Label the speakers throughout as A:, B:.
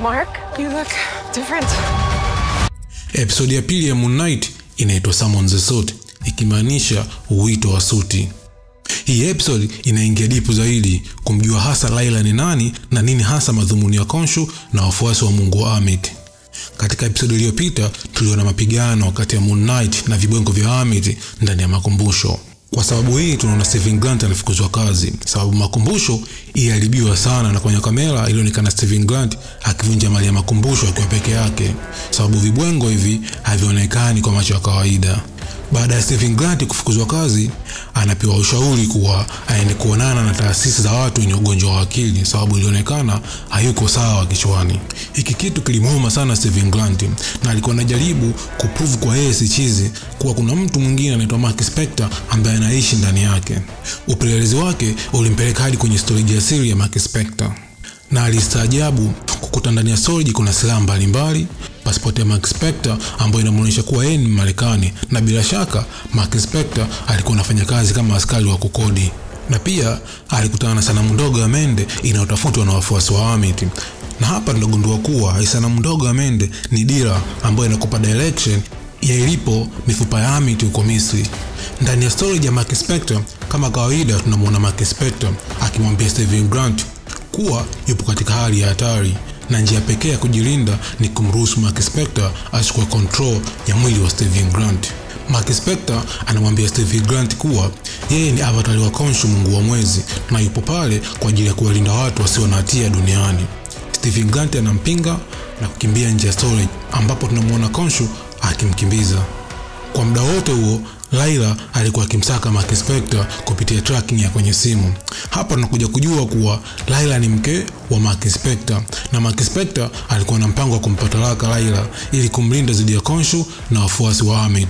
A: Mark, you look different.
B: Episodi ya pili ya Moon Knight inaitwa Summon the Suit, ikimaanisha uwito wa suti. Hii episode inaingia dipu zaidi kumjua hasa Layla ni nani na nini hasa madhumuni ya Khonshu na wafuasi wa mungu wa Amit. Katika episodi iliyopita tuliona mapigano kati ya Moon Knight na vibwengo vya Amit ndani ya makumbusho. Kwa sababu hii tunaona Steven Grant alifukuzwa kazi, sababu makumbusho iliharibiwa sana, na kwenye kamera ilionekana Steven Grant akivunja mali ya makumbusho akiwa peke yake, sababu vibwengo hivi havionekani kwa macho ya kawaida. Baada ya Steven Grant kufukuzwa kazi, anapewa ushauri kuwa aende kuonana na taasisi za watu wenye ugonjwa wa akili, sababu ilionekana hayuko sawa kichwani. Hiki kitu kilimuuma sana Steven Grant, na alikuwa anajaribu kuprove kwa yeye si chizi kuwa kuna mtu mwingine anaitwa Mark Spector ambaye anaishi ndani yake. Upelelezi wake ulimpeleka hadi kwenye storage ya siri ya Mark Spector na alistaajabu kukuta ndani ya storage kuna silaha mbalimbali, pasipoti ya Mark Spector ambayo inamuonyesha kuwa yeye ni Marekani, na bila shaka Mark Spector alikuwa anafanya kazi kama askari wa kukodi, na pia alikutana na sanamu ndogo ya mende inayotafutwa na wafuasi wa Amit. Na hapa tunagundua kuwa hii sanamu ndogo ya mende ni dira ambayo inakupa direction ya ilipo mifupa ya Amit huko Misri. Ndani ya storage ya Mark Spector, kama kawaida, tunamwona Mark Spector akimwambia Steven Grant kuwa yupo katika hali ya hatari na njia pekee ya kujilinda ni kumruhusu Mark Spector achukue control ya mwili wa Steven Grant. Mark Spector anamwambia Steven Grant kuwa yeye ni avatari wa Khonshu, mungu wa mwezi, na yupo pale kwa ajili ya kuwalinda watu wasio na hatia duniani. Steven Grant anampinga na kukimbia nje ya storage, ambapo tunamwona Khonshu akimkimbiza. Kwa muda wote huo Layla alikuwa akimsaka Mark Spector kupitia tracking ya kwenye simu. Hapa tunakuja kujua kuwa Layla ni mke wa Mark Spector na Mark Spector alikuwa na mpango wa kumpa talaka Layla ili kumlinda dhidi ya Khonshu na wafuasi wa Amit.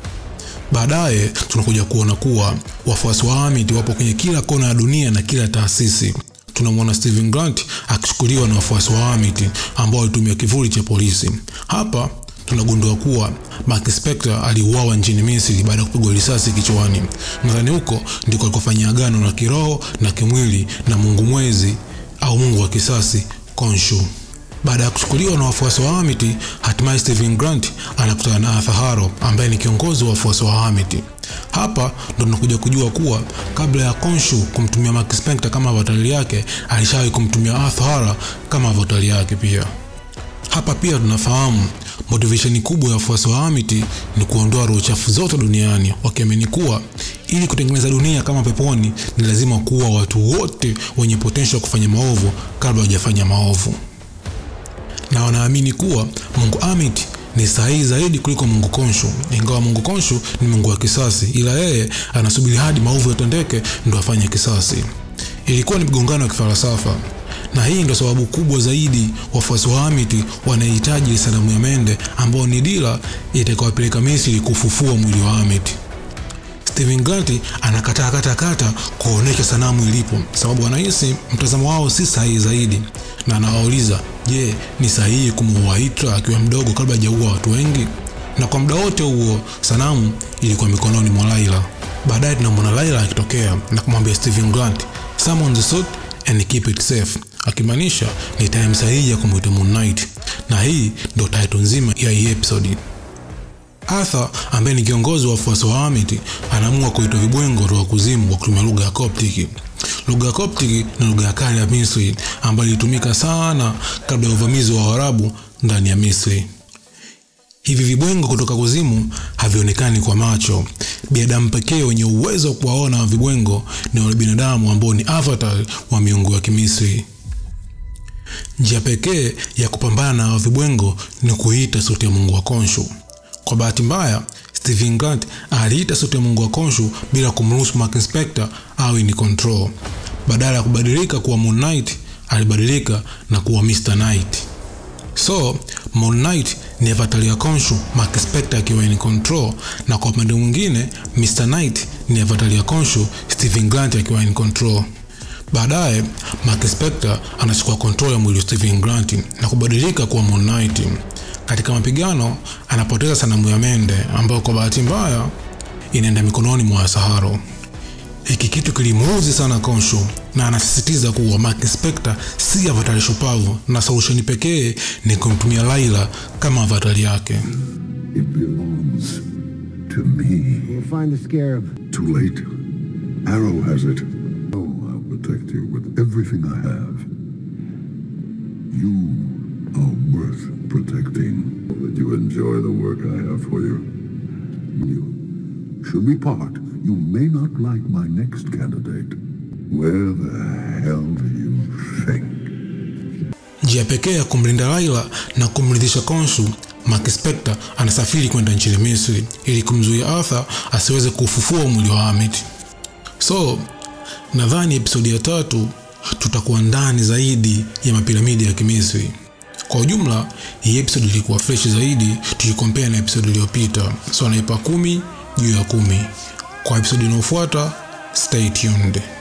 B: Baadaye tunakuja kuona kuwa wafuasi wa Amit wapo kwenye kila kona ya dunia na kila taasisi. Tunamwona Steven Grant akichukuliwa na wafuasi wa Amit ambao walitumia kivuli cha polisi. Hapa tunagundua kuwa Mark Spector aliuawa nchini Misri baada ya kupigwa risasi kichwani. Nadhani huko ndiko alikofanyia agano la kiroho na kimwili na mungu mwezi au mungu wa kisasi Khonshu. Baada ya kuchukuliwa na wafuasi wa Amity, hatimaye Steven Grant anakutana na Arthur Harrow ambaye ni kiongozi wa wafuasi wa Amity. Hapa ndo tunakuja kujua kuwa kabla ya Khonshu kumtumia Mark Spector kama avatari yake, alishawahi kumtumia Arthur Harrow kama avatari yake pia. Hapa pia tunafahamu motivation kubwa ya wafuasi wa Amity ni kuondoa roho chafu zote duniani, wakiamini kuwa ili kutengeneza dunia kama peponi ni lazima kuwa watu wote wenye potential kufanya maovu kabla hawajafanya maovu, na wanaamini kuwa Mungu Amit ni sahihi zaidi kuliko Mungu Khonshu, ingawa Mungu Khonshu ni Mungu wa kisasi, ila yeye anasubiri hadi maovu yatendeke ndo afanye kisasi. Ilikuwa ni mgongano wa kifalsafa na hii ndio sababu kubwa zaidi wafuasi wa Amity wanahitaji sanamu ya mende ambayo ni dira itakayowapeleka Misri kufufua mwili wa Amity. Steven Grant anakataa kata kata kuonesha sanamu ilipo, sababu anahisi mtazamo wao si sahihi zaidi, na anawauliza je, ni sahihi kumuua Hitler akiwa mdogo kabla hajaua watu wengi? Na kwa muda wote huo sanamu ilikuwa mikononi mwa Layla. Baadaye tunamwona Layla akitokea na kumwambia Steven Grant, summon the suit and keep it safe, akimaanisha ni time sahihi ya kumwita Moon Knight, na hii ndio title nzima ya hii episode. Arthur ambaye ni kiongozi wa wafuasi wa Amity anaamua kuitwa vibwengo kutoka kuzimu kwa kutumia lugha ya Coptic. Lugha ya Coptic ni lugha ya kale ya Misri ambayo ilitumika sana kabla ya uvamizi wa Waarabu ndani ya Misri. Hivi vibwengo kutoka kuzimu havionekani kwa macho. Binadamu pekee wenye uwezo wa kuwaona vibwengo ni wale binadamu ambao ni avatar wa miungu ya Kimisri. Njia pekee ya kupambana na vibwengo ni kuita sauti ya mungu wa Khonshu. Kwa bahati mbaya, Steven Grant aliita sauti ya mungu wa Khonshu bila kumruhusu Mark Spector awe ni control. Badala ya kubadilika kuwa Moon Knight, alibadilika na kuwa Mr. Knight. So, Moon Knight ni avatari ya Khonshu, Mark Spector akiwa in control, na kwa upande mwingine Mr. Knight ni avatari ya Khonshu, Steven Grant akiwa in control. Baadaye Mark Spector anachukua control ya mwili wa Steven Grant na kubadilika kuwa Moon Knight. Katika mapigano anapoteza sanamu ya mende ambayo kwa bahati mbaya inaenda mikononi mwa Saharo. Hiki kitu kilimuuzi sana Konshu na anasisitiza kuwa Mark Spector si avatari shupavu na solusheni pekee ni kumtumia Laila kama avatari yake.
C: It belongs to me.
D: We'll find the scarab.
C: Too late. Arrow has it. Oh, I'll protect you with everything I have. You are worth protecting. That you enjoy the work I have for you. You. Should we part, you may not like my next candidate. Where the hell do you think?
B: Njia pekee ya kumlinda Laila na kumridhisha Konshu, Mark Spector anasafiri kwenda nchini Misri ili kumzuia Arthur asiweze kufufua mwili wa Hamid. So nadhani episodi ya tatu tutakuwa ndani zaidi ya mapiramidi ya Kimisri. Kwa ujumla, hii episode ilikuwa fresh zaidi tukikompea na episode iliyopita, so naipa kumi juu ya kumi. Kwa episode inayofuata, stay tuned.